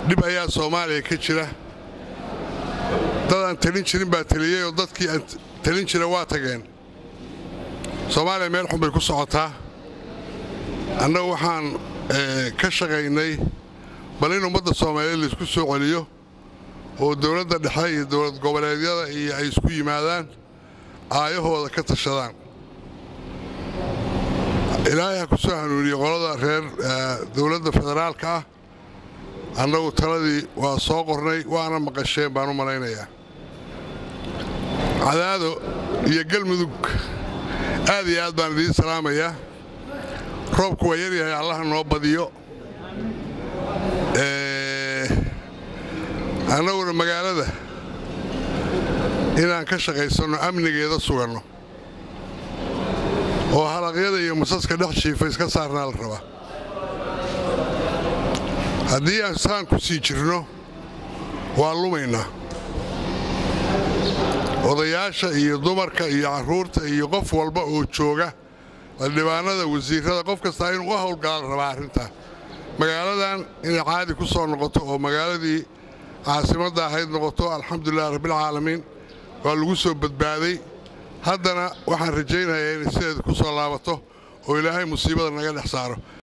dhib ayaa soomaaliya ka jira dad aan talin jirin baa taliyey oo dadkii aan talin jira waa tageen soomaaliya meel xun bay ku socotaa annagu waxaan ka shaqaynay bal in ummadda soomaaliyeed laisku soo celiyo oo dowladda dhexe iyo dowlad goboleedyada iyo ay isku yimaadaan aayahooda ka tashadaan ilaahay ha ku soo hanuuniye qolada reer dowladda federaalka ah annagu taladii waa soo qornay waana maqasheen baan u malaynayaa cadaado iyo galmudug aad iyo aad baan idiin salaamayaa roobku waa yaryahay allaha noo badiyo annaguna magaalada inaan ka shaqaysanno amnigeeda suganno oo halaqyada iyo masaska dhex jiifa iska saarnaa la rabaa haddii aan saan ku sii jirno waa lumaynaa odayaasha iyo dumarka iyo carruurta iyo qof walba oo jooga xildhibaanada wasiirrada qof kastaa inuu u howlgala la rabaa arrintaa magaaladan inay caadi ku soo noqoto oo magaaladii caasimadda ahayd noqoto alxamdulilah rabbilcaalamiin waa lagu soo badbaaday haddana waxaan rajaynayaa inay sideeda ku soo laabato oo ilaahay musiibada naga dhex saaro